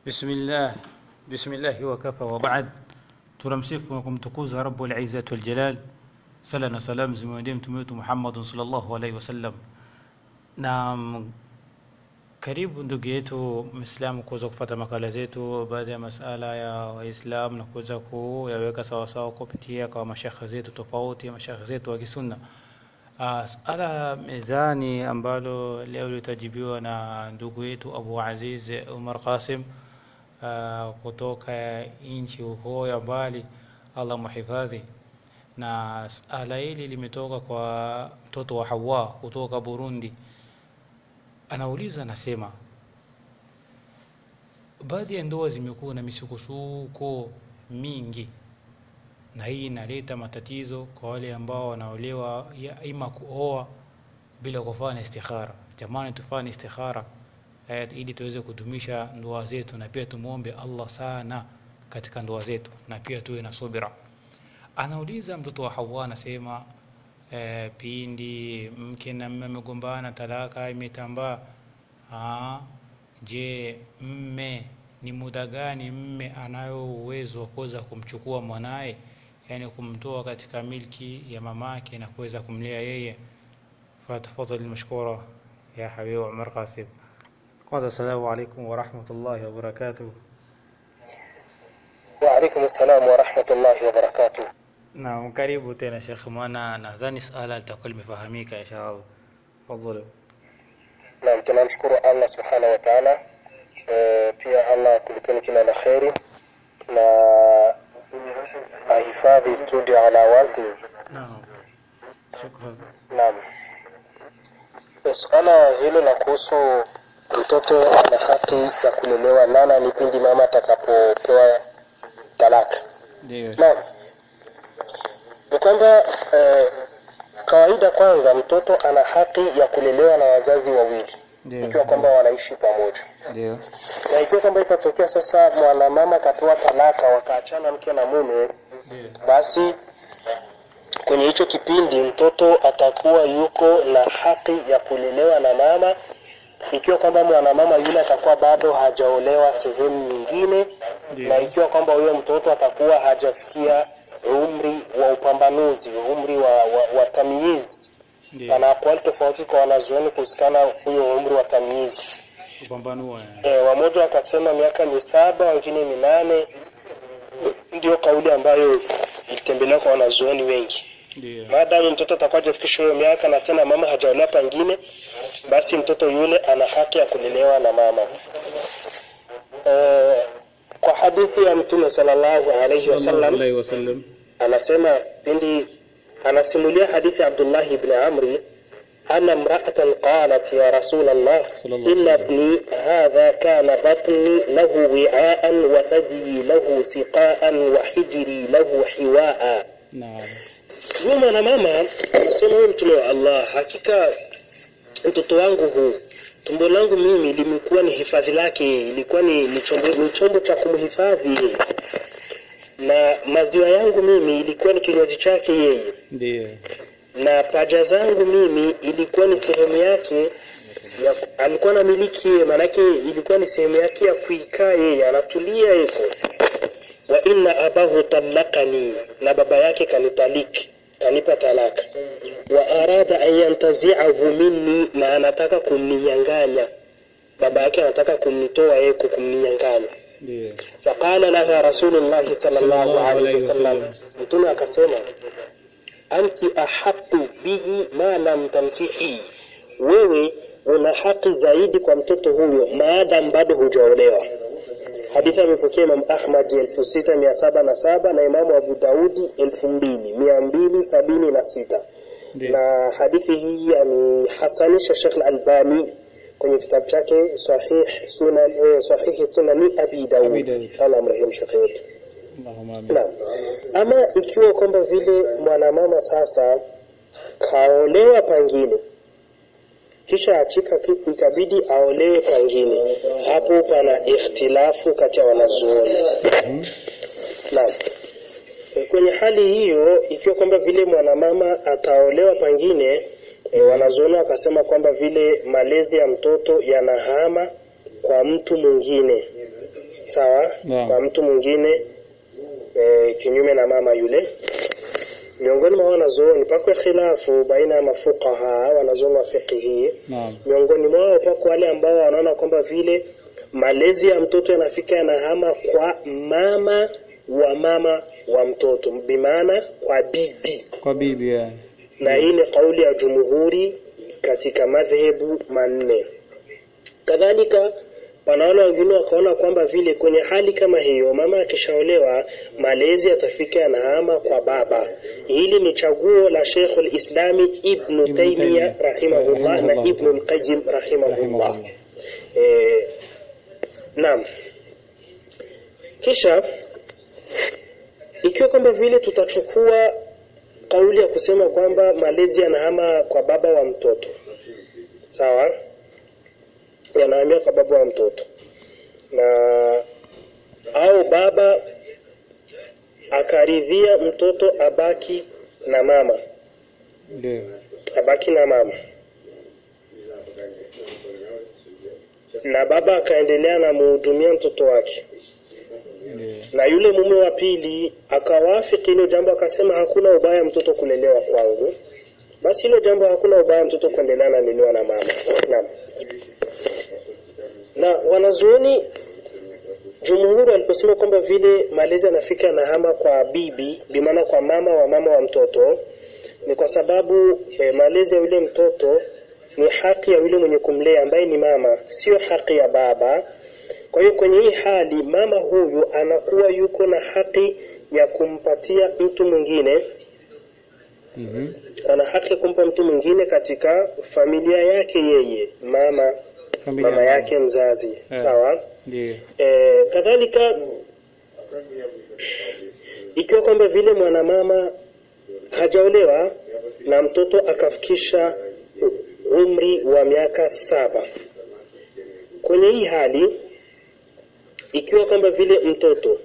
Bismillah, bismillahi wakafa wa baad. Tunamsifu na kumtukuza Rabbul Izzati wal Jalal, sala na salam zimwendee mtume wetu Muhammad sallallahu alaihi wasallam. Na mm, karibu ndugu yetu Muislamu kuweza kufuata makala zetu, baadhi ya masala ya Waislamu na kuweza kuyaweka sawasawa kupitia kwa mashekhe zetu tofauti, mashekhe zetu wa Kisunna. Uh, sala mezani ambalo leo litajibiwa na ndugu yetu Abu Aziz Umar Qasim uh, kutoka nchi huko ya mbali, Allah muhifadhi. Na sala hili limetoka kwa mtoto wa Hawa kutoka Burundi. Anauliza, anasema baadhi ya ndoa zimekuwa na misukosuko mingi na hii inaleta matatizo kwa wale ambao wanaolewa ya ima kuoa bila kufanya istikhara. Jamani, tufanye istikhara eh, ili tuweze kudumisha ndoa zetu, na pia tumwombe Allah sana katika ndoa zetu, na pia tuwe na subira. Anauliza mtoto wa Hawa anasema eh, pindi mke na mme amegombana, talaka imetambaa, ah, je, mme ni muda gani mme anayo uwezo wa kuweza kumchukua mwanaye yani kumtoa katika milki ya mamake na kuweza kumlea yeye. Fatafadhali mashkura ya habibi Umar Qasim. Kwanza, assalamu alaikum wa rahmatullahi wa barakatuh. Waalaikum salam wa rahmatullahi wa barakatuh. Naam, karibu tena Sheikh, maana nadhani sala litakuwa limefahamika inshallah. Tafadhali. Naam, tunamshukuru Allah subhanahu wa ta'ala. E, pia Allah kulipeni kila la kheri na ahifadhi studio ala wazni. Naam. Shukran. Naam, suala hilo la kuhusu mtoto ana haki ya kulelewa nana ni pindi mama atakapopewa talaka. Ndio. Naam, ni kwamba eh, kawaida kwanza mtoto ana haki ya kulelewa na wazazi wawili Ndio. ikiwa kwamba wanaishi pamoja, Ndio. na ikiwa kwamba itatokea sasa mwanamama akapewa talaka wakaachana mke na mume, Ndio. basi kwenye hicho kipindi mtoto atakuwa yuko na haki ya kulelewa na mama, ikiwa kwamba mwanamama yule atakuwa bado hajaolewa sehemu nyingine, Ndio. na ikiwa kwamba huyo mtoto atakuwa hajafikia umri wa upambanuzi, umri wa, wa, wa tamyizi. Ndio. Pana akwali tofauti kwa wanazuoni kuhusikana huyo umri wa tamyizi. Kupambanua. E, wamoja wakasema miaka misaba, wengine minane. Ndio kauli ambayo ilitembelewa kwa wanazuoni wengi. Ndio. Maadamu mtoto atakuwa hajafikisha hiyo miaka na tena mama hajaolewa pengine, basi mtoto yule ana haki ya kulelewa na mama. E, kwa hadithi ya Mtume sallallahu alaihi wasallam Alaihi wasallam. anasema pindi anasimulia hadithi ya Abdullah ibn Amri anna imra'atan qalat ya rasul Allah Sallallahu inna alaihi ibni hadha kana batni lahu wi'aan wa thajyi lahu siqaan wa hijri lahu hiwaa Naam. huyu mwanamama anasema huyu mtume wa Allah hakika mtoto wangu huu tumbo langu mimi limekuwa ni hifadhi lake ilikuwa ni, ni, chombo, ni chombo cha kumhifadhi yeye na maziwa yangu mimi ilikuwa ni kinywaji chake yeye Ndio. na paja zangu mimi ilikuwa ni sehemu yake ya, alikuwa na miliki yeye maanake ilikuwa ni sehemu yake ya kuikaa yeye anatulia yeko wa inna abahu talakani na baba yake kanitaliki kanipa talaka wa arada an yantaziahu minni na anataka kumninyang'anya baba yake anataka kumnitoa yeye kumninyang'anya Ndio. faqala laha rasulullahi sallallahu Sallallahu alaihi alayhi wasallam wasallam. mtume akasema anti ahaqu bihi ma lam tankihi wewe una haki zaidi kwa mtoto huyo maadam bado hujaolewa hadithi amepokea Imam Ahmad elfu sita mia saba na saba na Imamu Abu Daudi elfu mbili mia mbili sabini na sita Ndio. na hadithi hii amehasanisha Sheikh Al-Albani kwenye kitabu chake Sahih Sunan eh, Sahihi Sunani Abi Abi Daud. Daud. Allah amrehemu Sheikh wetu. Allahumma amin. Naam. Ama ikiwa kwamba vile mwanamama sasa kaolewa pangine kisha achika ki- ikabidi aolewe pangine, hapo pana ikhtilafu kati ya wanazuoni. Naam. E, Kwenye hali hiyo, ikiwa kwamba vile mwanamama ataolewa pangine, e, wanazuoni wakasema kwamba vile malezi ya mtoto yanahama kwa mtu mwingine sawa Naam. kwa mtu mwingine e, kinyume na mama yule miongoni mwa wanazuoni pako khilafu baina ya mafuqaha wanazuoni wa fiqhi naam miongoni mwao pako wale ambao wanaona kwamba vile malezi ya mtoto yanafika yanahama kwa mama wa mama wa mtoto bimaana kwa bibi kwa bibi yani na hii ni kauli ya jumhuri katika madhehebu manne kadhalika wanaona wengine wakaona kwamba vile kwenye hali kama hiyo mama akishaolewa malezi yatafika yanahama kwa baba hili ni chaguo la Sheikh al-Islami Ibn Ibn Taymiyyah Taymiyyah, rahimahullah na rahimahullah. Ibn al-Qayyim rahimahullah rahimahullah eh, naam kisha ikiwa kwamba vile tutachukua kauli ya kusema kwamba malezi yanahama kwa baba wa mtoto sawa yanahamia kwa baba wa mtoto na au baba akaridhia mtoto abaki na mama ndio abaki na mama na baba akaendelea na muhudumia mtoto wake ndio na yule mume wa pili akawafiki hilo jambo akasema hakuna ubaya mtoto kulelewa kwangu basi hilo jambo hakuna ubaya mtoto kuendelea na lelewa na mama naam na wanazuoni jumhuri waliposema kwamba vile malezi yanafika na hama kwa bibi bimaana kwa mama wa mama wa mtoto ni kwa sababu eh, malezi ya yule mtoto ni haki ya yule mwenye kumlea ambaye ni mama sio haki ya baba kwa hiyo kwenye hii hali mama huyu anakuwa yuko na haki ya kumpatia mtu mwingine mhm ana haki ya kumpa mtu mwingine katika familia yake yeye mama familia mama yake mzazi Eh. sawa ndio e, kadhalika ikiwa kwamba vile mwanamama hajaolewa na mtoto akafikisha umri wa miaka saba kwenye hii hali ikiwa kwamba vile mtoto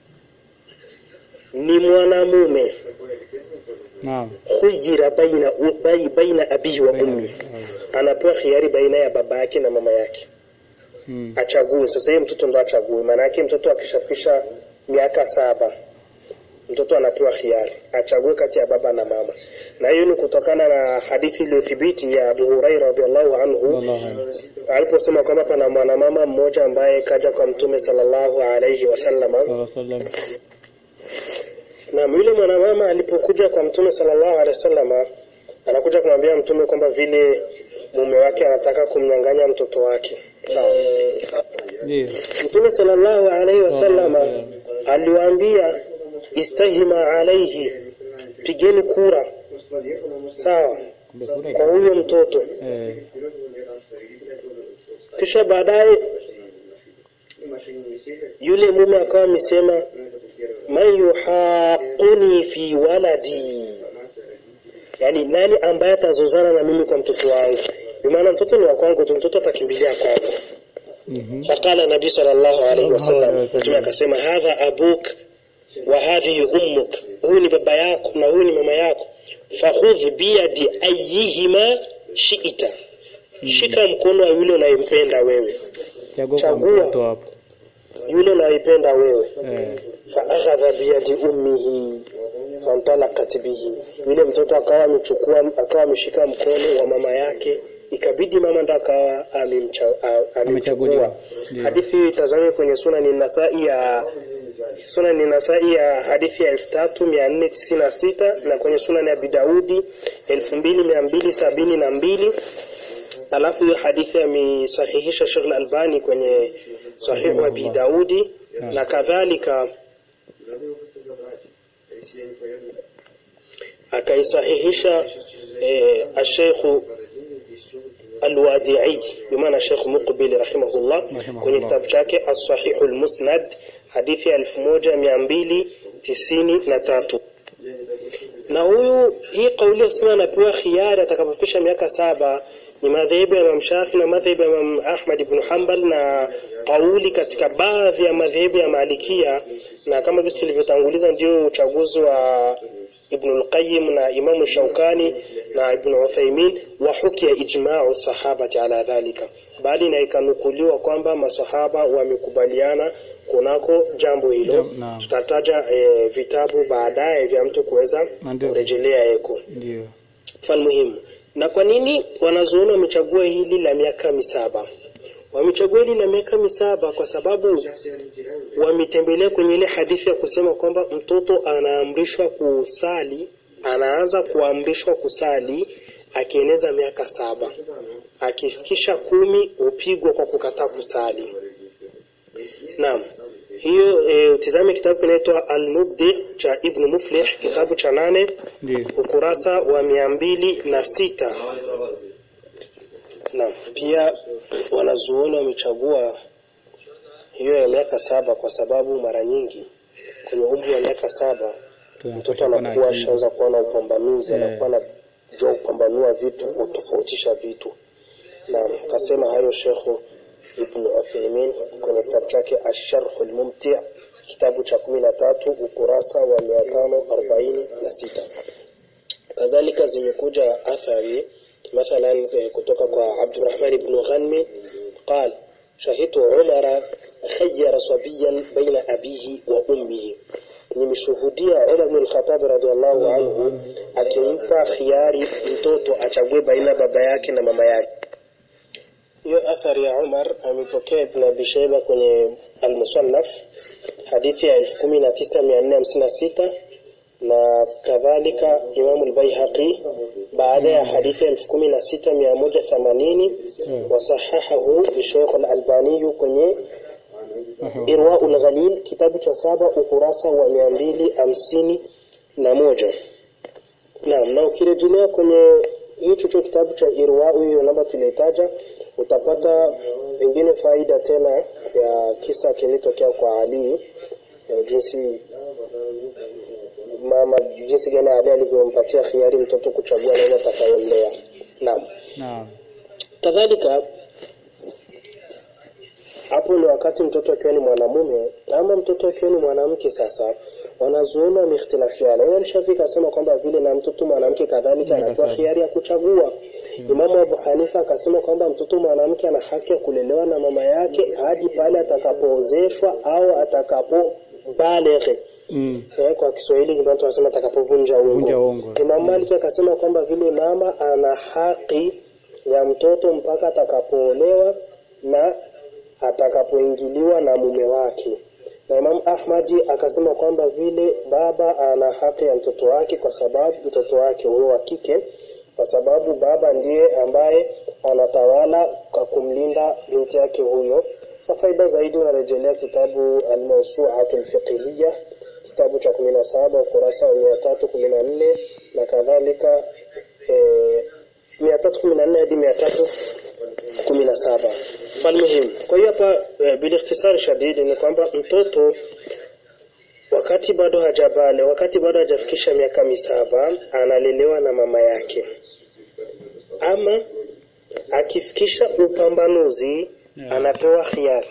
ni mwanamume naam khuyira baina, bai- baina abihi wa ummi anapewa khiari baina ya baba yake na mama yake mm. achague sasa hiyo mtoto ndo achague maana yake mtoto akishafikisha miaka saba mtoto anapewa khiari achague kati ya baba na mama na hiyo ni kutokana na hadithi iliyothibiti ya Abu Hurairah radhiallahu anhu Wallahu a'lam. aliposema kwamba pana mwanamama mmoja ambaye kaja kwa mtume sallallahu alayhi wasallam Sallallahu alaihi wasallam na yule mwanamama alipokuja kwa mtume sallallahu alaihi wasallam anakuja kumwambia mtume kwamba vile mume wake anataka kumnyang'anya mtoto wake sawa ndio Mtume sallallahu alaihi wasallam Sallallahu alaihi aliwaambia istahima alaihi, pigeni kura sawa kumbe kura kwa huyo mtoto. eh Kisha baadaye yule mume akawa amesema man yuhaquni fi waladi, yani nani ambaye atazozana na mimi kwa mtoto wangu? Kwa maana mtoto ni wa kwangu tu, mtoto atakimbilia kwangu. mhm فقال النبي صلى الله عليه الله عليه وسلم وسلم. mtume akasema hadha abuk wa hadhihi ummuk huyu ni baba yako na huyu ni mama yako fakhudh biyadi ayihima shi'ta shika mkono wa yule unayempenda wewe chagua kwa Chagua. mtoto hapo yule unayempenda wewe eh faakhadha biyadi ummihi fantalaqat bihi yule mtoto akawa amechukua akawa ameshika mkono wa mama yake ikabidi mama ndo akawa amemcha- a- Amechaguliwa. amemchukua Ndio. hadithi hii itazame kwenye sunani nasai ya sunani nasai ya hadithi ya 3496 na kwenye sunani ya bidaudi 2272 alafu hiyo hadithi amesahihisha Sheikh Al-Albani kwenye sahihu Abi Daudi na kadhalika akaisahihisha eh, Sheikh Al-Wadi'i bimaana Sheikh Muqbil rahimahullah Rahimahullah. kwenye kitabu chake As-Sahih Al-Musnad hadithi ya 1293 na huyu hii kauli ya kusema anapewa khiari atakapofikisha miaka saba ni madhehebu ya Imam Shafi na madhehebu ya Imam Ahmad ibn Hanbal na kauli katika baadhi ya madhehebu ya Malikia na kama vile tulivyotanguliza ndio uchaguzi wa Ibn al-Qayyim na Imam Shaukani na Ibn Uthaymeen wa hukia ijma'u sahabati ala dhalika, bali na ikanukuliwa kwamba masahaba wamekubaliana kunako jambo hilo. Jam- naam. Tutataja e, vitabu baadaye vya mtu kuweza Na ndio- kurejelea eko ndio mfano muhimu. Na kwa nini wanazuoni wamechagua hili la miaka misaba? Wamechagua hili la miaka misaba kwa sababu wametembelea kwenye ile hadithi ya kusema kwamba mtoto anaamrishwa kusali, anaanza kuamrishwa kusali akieneza miaka saba, akifikisha kumi hupigwa kwa kukataa kusali. Naam. Hiyo e, utizame kitabu kinaitwa Al-Mubdi cha Ibn Muflih, kitabu cha nane ndio ukurasa wa mia mbili na sita. Naam, pia wanazuoni wamechagua hiyo ya miaka saba kwa sababu mara nyingi kwenye umri wa miaka saba mtoto anakuwa ashaanza kuona upambanuzi, Eh. anakuwa anajua kupambanua vitu, kutofautisha vitu. Naam, kasema hayo Shekhu Ibn Uthaymeen kwenye kitabu chake Asharhu Lmumti, kitabu cha kumi na tatu ukurasa wa mia tano arobaini na sita. Kadhalika zimekuja athari mathalan eh, kutoka kwa Abdurrahman ibn Ghanmi قال شهدت عمر خير صبيا بين أبيه وأمه nimeshuhudia Umar bin Khattab radhiallahu anhu akimpa khiari mtoto achague baina baba yake na mama yake. Hiyo athari ya Umar amepokea Ibn Abi Shayba kwenye Al-Musannaf hadithi ya 19456 na kadhalika Imam al-Baihaqi baada ya hadithi ya 16180 wasahahahu Sheikh al-Albani kwenye Irwaul Ghalil kitabu cha saba ukurasa wa mia mbili hamsini na moja. Naam, na ukirejelea kwenye hicho cho kitabu cha Irwau hiyo namba tulitaja, utapata pengine faida tena ya kisa kilitokea kwa Ali ya jinsi mama jinsi gani Ali alivyompatia khiari mtoto kuchagua nani atakayemlea. Naam. naam Kadhalika hapo ni wakati mtoto akiwa ni mwanamume ama mtoto akiwa ni mwanamke. Sasa wanazuoni wameikhtilafiana. Imam Shafi akasema kwamba vile na mtoto mwanamke kadhalika Ndio, anapewa sawa. hiari ya kuchagua. Imamu Abu Hanifa akasema kwamba mtoto mwanamke ana haki ya kulelewa na mama yake hadi pale atakapoozeshwa au atakapo baleghe. mm. Eh, kwa Kiswahili ndio tunasema atakapovunja Vunja ungo. ungo. Imam Malik akasema kwamba vile mama ana haki ya mtoto mpaka atakapoolewa na atakapoingiliwa na mume wake. Na Imam Ahmadi akasema kwamba vile baba ana haki ya mtoto wake kwa sababu mtoto wake huyo wa kike kwa sababu baba ndiye ambaye anatawala kwa kumlinda binti yake huyo. Kwa faida zaidi unarejelea kitabu Al-Mawsu'atu al-Fiqhiyya kitabu cha 17 ukurasa wa 314 na kadhalika eh, 314 hadi 317. Falmuhim, kwa hiyo hapa eh, bilikhtisari shadidi ni kwamba mtoto wakati bado hajabale, wakati bado hajafikisha miaka misaba analelewa na mama yake, ama akifikisha upambanuzi anapewa khiari,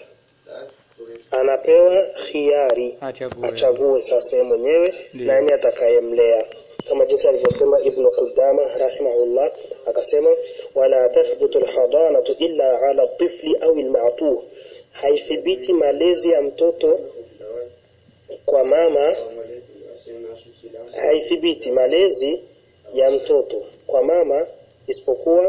anapewa khiari achague achague sasa yeye mwenyewe Ndiyo. nani atakayemlea kama jinsi alivyosema Ibn Qudama rahimahullah akasema wala tathbutu alhadanatu illa ala tifli au alma'tuh haithibiti malezi ya mtoto kwa mama haithibiti malezi ya mtoto kwa mama isipokuwa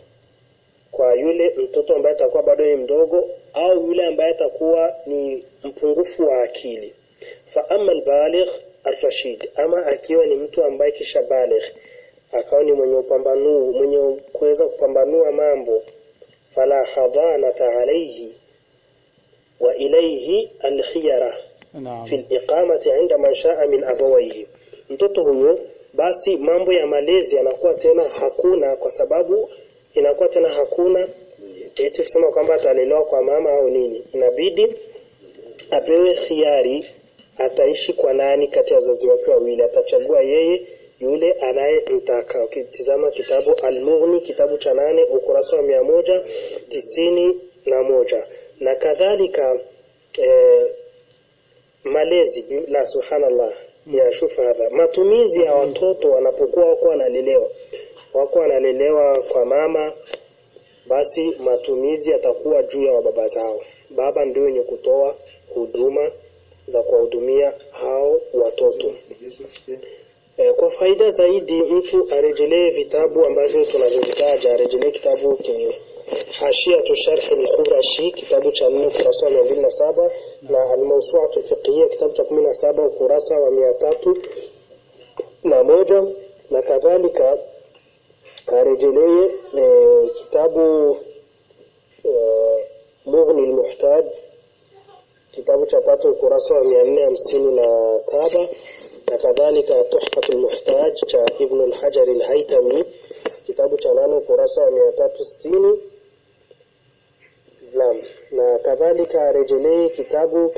kwa yule mtoto ambaye atakuwa bado ni mdogo au yule ambaye atakuwa ni mpungufu wa akili fa amma albaligh arrashid ama akiwa ni mtu ambaye kisha baligh akawa ni mwenye upambanuu mwenye kuweza kupambanua mambo fala hadanata alayhi wa ilayhi alkhiyara naam fi liqamati inda man shaa min abawaihi, mtoto huyo basi mambo ya malezi yanakuwa tena hakuna, kwa sababu inakuwa tena hakuna eti kusema kwamba atalelewa kwa mama au nini, inabidi apewe khiari, ataishi kwa nani kati ya wazazi wake wawili, atachagua yeye yule anayemtaka. Ukitizama kitabu Al-Mughni kitabu cha nane ukurasa wa mia moja tisini na moja na kadhalika eh, malezi bi- la subhanallah ya shufa hadha matumizi ya watoto wanapokuwa wako wanalelewa wako wanalelewa kwa mama basi matumizi yatakuwa juu ya wababa zao baba ndio wenye kutoa huduma za kuwahudumia hao watoto e, kwa faida zaidi mtu arejelee vitabu ambavyo tunavyovitaja arejelee kitabu ke hashiatu sharhi al-khurashi kitabu cha 4 ukurasa wa 207 na al-mawsu'atu al-fiqhiyya kitabu cha 17 ukurasa wa 300 na moja na kadhalika arejelee e, kitabu e, mughni al-muhtaj kitabu cha tatu ukurasa wa 457 na kadhalika tuhfat al-muhtaj cha ibn al-hajar al-haytami kitabu cha nane ukurasa wa 360 Naam, na kadhalika arejelee kitabu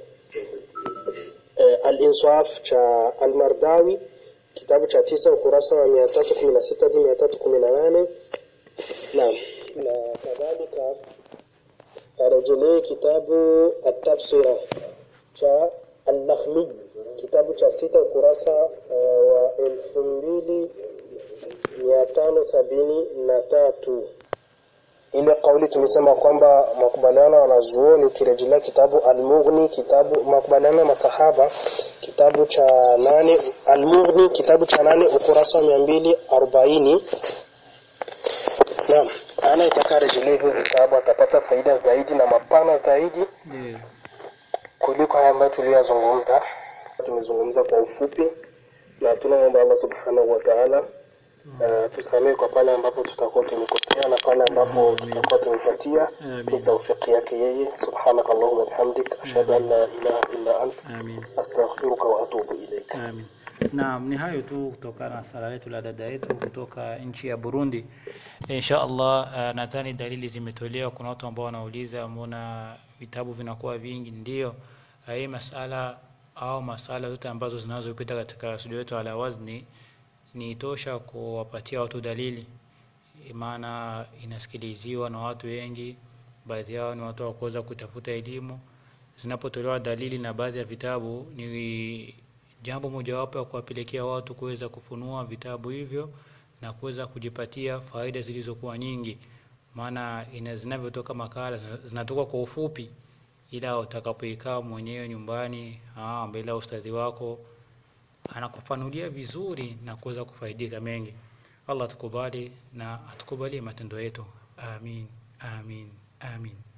eh, Al-Insaf cha Al-Mardawi kitabu cha tisa ukurasa wa 316 hadi 318 Naam, na kadhalika arejelee kitabu At-Tafsira cha Al-Lakhmi kitabu cha sita ukurasa uh, wa elfu mbili mia tano sabini na tatu ile kauli tumesema kwamba makubaliano ya wanazuoni ukirejelea kitabu Al-Mughni kitabu makubaliano ya masahaba kitabu cha nane Al-Mughni kitabu cha nane ukurasa wa mia mbili arobaini Naam, anayetaka rejelea hivyo vitabu atapata faida zaidi na mapana zaidi Ndio. kuliko haya ambayo tuliyozungumza. Tumezungumza kwa ufupi na tunaomba Allah subhanahu wa ta'ala uh, tusamehe kwa pale ambapo tutakuwa tumekosea na pale ambapo tutakuwa tumepatia Amin. ni taufiki yake yeye. Subhanaka Allahumma bihamdik ashhadu an la ilaha illa ant Amin. astaghfiruka wa atubu ilaik. Amin. Naam, ni hayo tu kutokana na sala letu la dada yetu kutoka nchi ya Burundi. Insha Allah, uh, nadhani dalili zimetolewa. Kuna watu ambao wanauliza mbona vitabu vinakuwa vingi? Ndio, uh, hii masala au masala zote ambazo zinazopita katika studio yetu ala wazni ni tosha kuwapatia watu dalili, maana inasikiliziwa na watu wengi, baadhi yao ni watu wa kuweza kutafuta elimu. Zinapotolewa dalili na baadhi ya vitabu, ni jambo mojawapo ya kuwapelekea watu kuweza kufunua vitabu hivyo na kuweza kujipatia faida zilizokuwa nyingi, maana ina zinavyotoka makala zina- zinatoka kwa ufupi, ila utakapoikaa mwenyewe nyumbani ah, mbele ya ustadhi wako anakufanulia vizuri na kuweza kufaidika mengi. Allah atukubali na atukubalie matendo yetu. Amin, amin, amin.